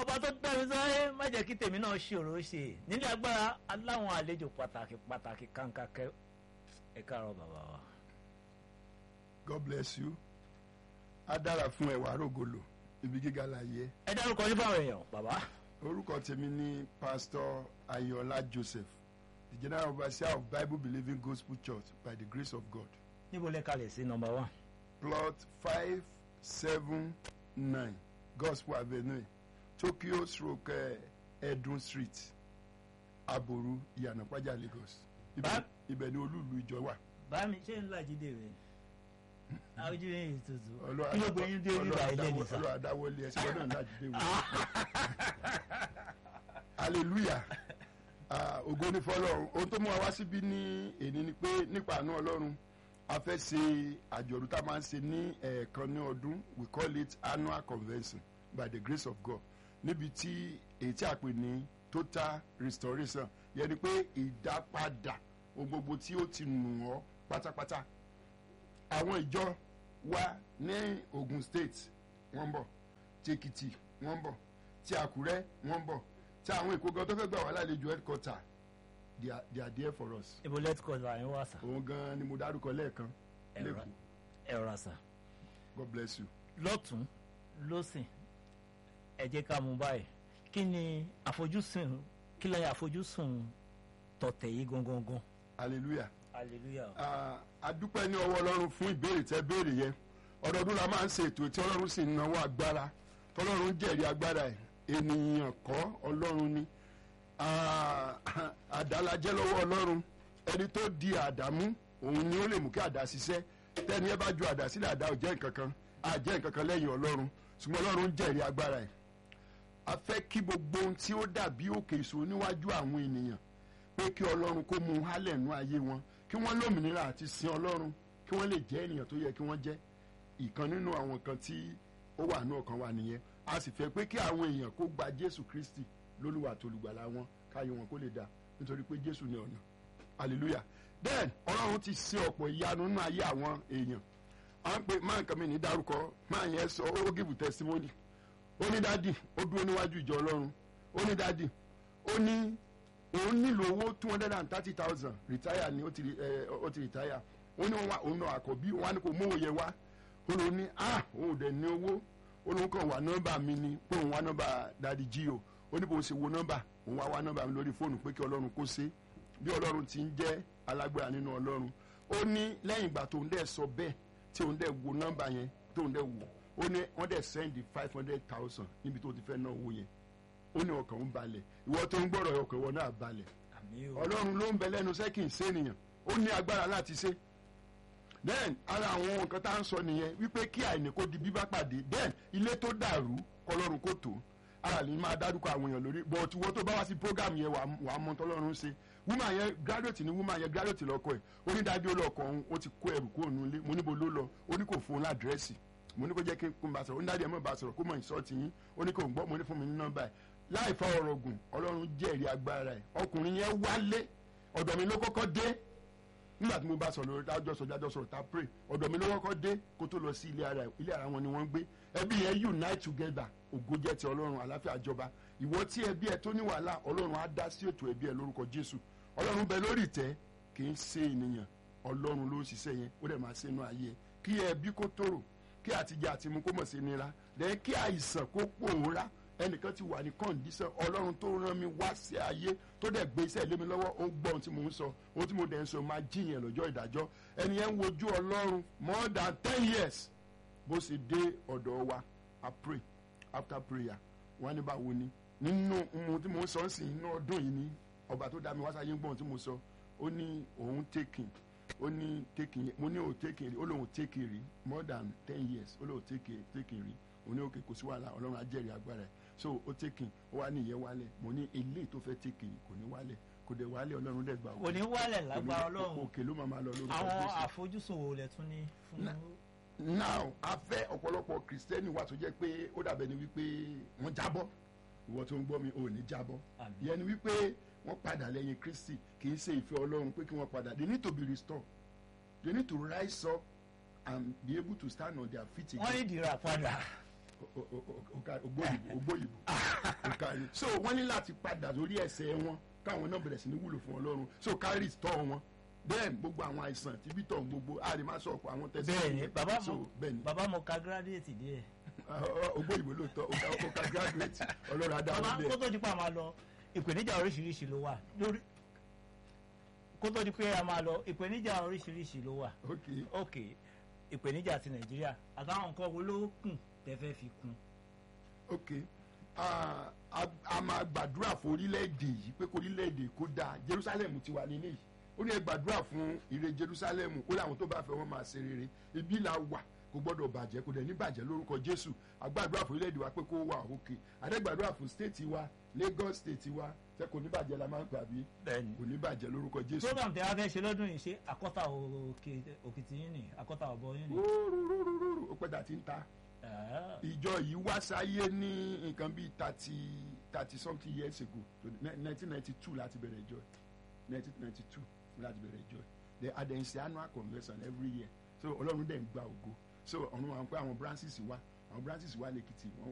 ọba tó dá mi sáré má jẹ́ kí tèmi náà ṣòro ṣe nílé agbára aláwọn àlejò pàtàkì pàtàkì kàńkàkẹ́ ẹ káàárọ̀ bàbá wa. God bless you á dára fún ẹwà rògbòlò ibi gíga láyé ẹ dárúkọ yín fáwọn èèyàn bàbá. orúkọ tèmi ní pastor ayọ̀lá joseph the general overseer of bible believing gospel church by the grace of god níbo lẹ kalẹ̀ sí nọmba one. plot five seven nine gospel avenue tokyo stroke eh, edun street aboru ìyànàpájà lagos ibẹ̀ Bá- ibẹ̀ ni olúùlú ìjọ wà. bámi ṣé ń lọ àjídé rẹ àwùjọ yìí tutù Ọlọ́run kí ló gbé yín dé Ọlọ́run nígbà ilé adáwọ́- nìsa. Ọlọ́run adáwọlé ẹsẹ̀ gbọ́dọ̀ ńlá jíde wò. hallelujah Ah, ògo ní fọ́lọ́run ohun tó mú wa wá síbí ní èní ni pé nípa àánú ọlọ́run a fẹ́ ṣe àjọ̀dún tá a máa ń ṣe ní ẹ̀ẹ̀kan ní ọdún we call it annual convention by the grace of God níbi tí èyí tí a pè ní total restoration yẹn ni pé ìdápadà ohun gbogbo tí ó ti nù ọ́ pátápátá àwọn ìjọ wa ní Ogun State wọ́n ń bọ̀ tí Èkìtì wọ́n ń bọ̀ tí Àkúrẹ́ wọ́n ń bọ̀ tí àwọn Èkó gan tó fẹ́ gbà wá lálejò headquarter they are they are there for us ibo let's call àyìn wá sà òun gan ni mo dárúkọ lẹ́ẹ̀kan ẹ̀rọ lẹ́kọ̀ọ́ ẹ̀rọ sà God bless you. lọ́tún lọ́sìn ẹ jẹ́ ká mú báyìí kí ni àfojúsùn kí lẹ́yìn àfojúsùn tọ̀tẹ̀ yìí gangan gan. hallelujah. hallelujah. Ah, a dúpẹ́ ní ọwọ́ ọlọ́run fún ìbéèrè tẹ́ béèrè yẹn ọdọọdún la máa ń ṣe ètò tí ọlọ́run sì ń náwó agbára tọ́lọ́run jẹ́rìí agbára ẹ̀ ènìyàn kọ́ ọlọ́run ni Ah, àdálajẹ́ lọ́wọ́ ọlọ́run ẹni tó di àdámú òun ni ó lè mú kí àdá ṣiṣẹ́ tẹ́ni ẹ bá ju àdá sílẹ̀ àdá ò jẹ́ nǹkan kan á jẹ́ nǹkan kan lẹ́yìn ọlọ́run ṣùgbọ́n ọlọ́run jẹ́rìí agbára ẹ̀ a fẹ́ kí gbogbo ohun tí ó dàbí òkè ìṣòro níwájú àwọn ènìyàn pé kí ọlọ́run kó mú un hálẹ̀ nú ayé wọn kí wọ́n lómìnira àti sin ọlọ́run kí wọ́n lè jẹ́ ènìyàn tó yẹ kí wọ́n jẹ́ ìkan nínú àwọn kan tí ó wà ní ọkàn wa nìyẹn a sì fẹ́ pé kí àwọn èèyàn kó gba jésù kristi lólúwa àtolùgbàlà wọn káyé wọn kó lè dá nítorí pé jésù ni ọ̀nà hallelujah then ọlọ́run ti ṣe ọ̀pọ̀ ìyanu nínú ayé àwọn èèyàn à ń pè máa nǹkan mi ní dárúkọ máa yẹn sọ ó give testimony ó ní dádì ó dúró níwájú ìjọ ọlọ́run ó ní dádì ó ní òun nílò owó two hundred and thirty thousand retire ni ó ti ẹ ó ti retire ó ní wọn wá òun náà àkọ́bí wọn á ní kó mówó yẹ wá ó lóun ní ah òun ò dẹ̀ ní owó ó lóun kàn wá nọ́mbà mi ni pé òun wá nọ́mbà dadi jí o ó ní bó ṣe wo nọ́mbà òun wá wá nọ́mbà mi lórí fóònù pé kí ọlọ́run kó ṣe bí ọlọ́run ti ń jẹ́ alágbára nínú ọlọ́run ó ní lẹ́yìn ìgbà tóun dẹ̀ sọ bẹ́ẹ̀ tí òun dẹ̀ wo nọ́mbà yẹn tóun dẹ̀ wò ó ní wọ́n dẹ̀ sẹ́ndì five hundred thousand níbi tó ti fẹ́ ná owó yẹn ó ní ọkàn ń balẹ̀ ìwọ tó ń gbọ́rọ̀ ọkàn ìwọ náà balẹ̀ àmì o. ọlọ́run ló ń bẹ lẹ́nu sẹ́kìn sẹ́niyàn ó ní agbára láti ṣe then ara àwọn nǹkan tá à ń sọ nìyẹn wípé kí àìní kó di bíbá pàdé then ilé tó dàrú kọlọ́run kó tó ara lè máa dárúkọ àwọn èèyàn lórí but wọ́n tó bá wá sí program yẹn wà á mọ tọ́lọ́run ṣe woman yẹn graduate ni woman yẹn graduate lọ́kọ ẹ̀ ó ní dájú olóòkọ òun ó ti kó ẹrù kúrò nílé mo níbo ló lọ ó ní kò fún un ládírẹ́sì mo ní kó jẹ́ kí n bá sọ̀rọ̀ ó ní dájú ẹ̀ mọ̀ bá sọ̀rọ̀ kó mọ̀ ìsọ́ọ̀tì yín ó ní kò ń gbọ́ mo ní fún mi ní nọ́mbà ẹ̀ láì fa ọ̀rọ̀ gùn ọlọ́run jẹ́rìí agbára ẹ̀ ọkùnrin yẹn wálé ọ̀dọ̀ mi ló kọ́kọ́ dé nígbà tí mo bá sọ̀rọ̀ lórí tájọ́ sọ̀rọ̀ tájọ́ sọ̀rọ̀ tá pray ọ̀dọ̀ mi ló kọ́kọ́ dé kó tó lọ sí ilé ara ẹ̀ ilé ara wọn ni wọ́n ń gbé ẹbí yẹn unite together ògo jẹ́ ti ọlọ́run àláfíà jọba ìwọ tí ẹbí ẹ tó ní wàhálà ọlọ́run á dá sí ètò ẹbí ẹ lórúkọ jésù ọlọ́run bẹ lórí ìtẹ́ kì í ṣe ènìyàn ọlọ́run ló ń ṣiṣẹ́ yẹn ó dẹ̀ máa ṣe inú ayé ẹ kí ẹbí kó tòrò kí àtijọ́ àti mu kó mọ̀ sí nira lẹ́yìn kí àìsàn kó pòórá ẹnìkan ti wà ní kọ́ndíṣàn ọlọ́run tó rán mi wá sí ayé tó dẹ̀ gbé iṣẹ́ lé mi lọ́wọ́ ó gbọ́ ohun tí mò ń sọ ohun tí mo dẹ̀ ń sọ máa jiyàn lọ́jọ́ ìdájọ́ ẹni yẹn ń wojú ọlọ́run more than ten years bó ṣe dé ọ̀dọ̀ wa I pray after prayer wọ́n ní báwo ni nínú ohun tí mò ń sọ ń sìn inú ọdún yìí ni ọba tó dá mi wá sáyé ń gbọ́ ohun tí mo sọ ó ní òun taking ó ní taking mo ní òun taking rí ó lóun taking rí more than ten years ó lóun taking taking rí òun ní òkè kò sí wàhálà ọlọ́run á jẹ́rìí agbára ẹ̀ so ó taking ó wá ní ìyẹn wálẹ̀ mo ní eléyìí tó fẹ́ taking kò ní wálẹ̀ kò dẹ̀ wálẹ̀ ọlọ́run dẹ̀ gbà kò ní wálẹ̀ lágbára ọlọ́run òkè ló máa ma lọ lórúkọ àwọn Jésù àfojúsùn wo lẹ tún ní fún Na- now a fẹ́ ọ̀pọ̀lọpọ̀ kìrìsìtẹ́nì wa tó jẹ́ pé ó dàbẹ̀ ni wípé wọ́n jábọ́ ìwọ tó ń gbọ́ mi ò ní jábọ́ Àmín. ìyẹn ni wípé wọ́n padà lẹ́yìn kristi kì í ṣe ìfẹ́ ọlọ́run pé kí wọ́n padà they need to be restored they need to rise up and be able to stand on their feet wọ́n ní again ìdìrà padà O- o- o- o- ògbóyìnbó ògbóyìnbó so wọ́n ní láti padà lórí ẹsẹ̀ wọn káwọn náà bẹ̀rẹ̀ sí ní wúlò fún ọlọ́run so carry tọ́ wọn then gbogbo àwọn àìsàn tí bí tọ̀ gbogbo a lè má sọ ọ̀pọ̀ àwọn tẹ̀sí bẹ́ẹ̀ni bàbá so mo bẹ́ẹ̀ni bàbá mo ka gírádìẹ̀tì díẹ̀ ogbó ìwé lóòótọ́ ó ká- ó ká graduate ọlọ́run bàbá adáwọ̀ kó bẹ́ẹ̀ tó di pé a máa lọ ìpèníjà oríṣiríṣi ló wà lórí kó tó di pé a máa lọ ìpèníjà oríṣiríṣi ló wà ok ok ìpèníjà ti nàìjíríà àtàwọn nǹkan wo ló kùn tẹ́fẹ́ fi kún ok Ah, a a máa gbàdúrà fún orílẹ̀-èdè yìí pé kó orílẹ̀-èdè kó dáa jerusalem ti wà nílé yìí ó ní ẹ gbàdúrà fún ire jerusalem kó láwọn tó bá fẹ́ wọ́n máa ṣe rere ibi là wà kò gbọ́dọ̀ bàjẹ́ kò dẹ̀ ní bàjẹ́ lórúkọ jésù àgbàdúrà fún orílẹ̀-èdè wa pé kó wà òkè àdẹ́gbàdúrà fún stéètì wa lagos stéètì wa ṣé kò ní bàjẹ́ la máa ń gbà bí bẹ́ẹ̀ni kò ní bàjẹ́ lórúkọ jésù. program tẹ wá fẹ́ ṣe lọ́dún yìí ṣe àkọ́tà òkè òkìtì yín ni àkọ́tà ọ̀bọ yín ni. rúrúrúrú ó pẹ́ dà tí ń ta Ah, ìjọ yìí wá sáyé ní nǹkan bíi thirty thirty something years ago nineteen ninety two láti bẹ̀rẹ̀ ìjọ nineteen ninety two láti bẹ̀rẹ̀ ìjọ the adensi annual convention every year so ọlọ́run dẹ̀ ń gba ògo so ọ̀run wa ń pẹ́ àwọn branches wa àwọn branches wa lèkìtì wọ́n